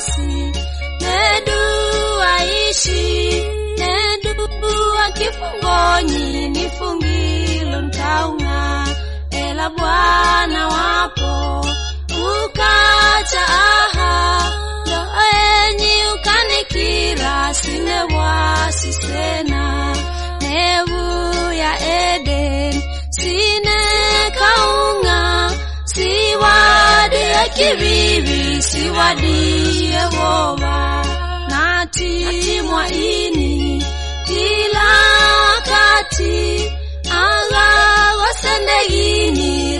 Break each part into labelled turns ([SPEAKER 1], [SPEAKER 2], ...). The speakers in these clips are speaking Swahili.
[SPEAKER 1] wasi nedu aishi nedu akifungoni nifungilo ntaunga ela bwana wapo ukacha aha ndo enyi ukanikira sine wasi sena nevu ya eden sine kaunga siwadi ya kivivi siwadi yehova nati mwaini kila wakati agagosendegini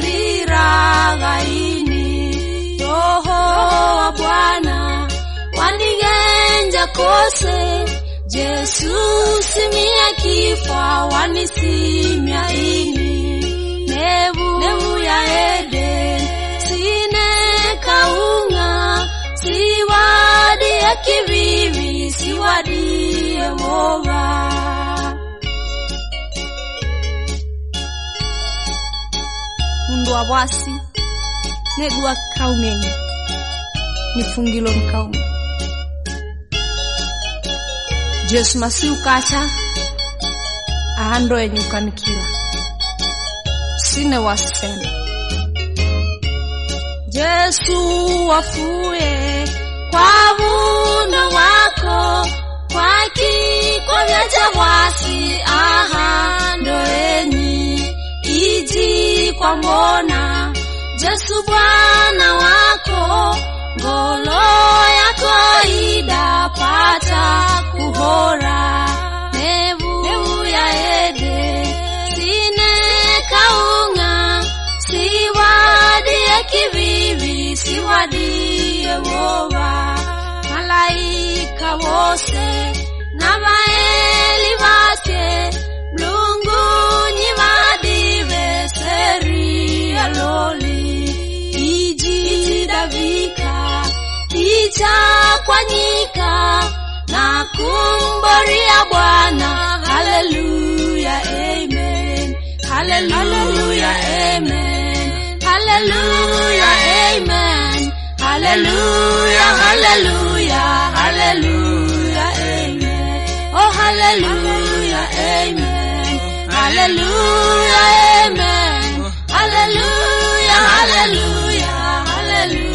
[SPEAKER 1] riragaini roho wa bwana wanigenja kose jesu simia kifa wanisimia ini nevu, nevu ya eden sine kaunga siwadi ya kivivi siwadi yehova mundu wa bwasi negua kaumenyi nifungilo mkaume jesu masi ukacha ahando enye ukanikila sine wasena jesu wafuye kwa vuno wako kwa kiko vyacha bwasi ahando enyi iji kwa mbona jesu bwana wako ngolo yako idapata kuhora nevu, nevu ya ede sine kaunga siwadi ya kivivi siwadi yehova malaika wose na maeli vake mlungunyi vadive seri ya loli iji davika ichakwanyika na kumboria bwana haleluya amen haleluya amen haleluya amen haleluya haleluya haleluya amen oh haleluya amen haleluya amen haleluya haleluya haleluya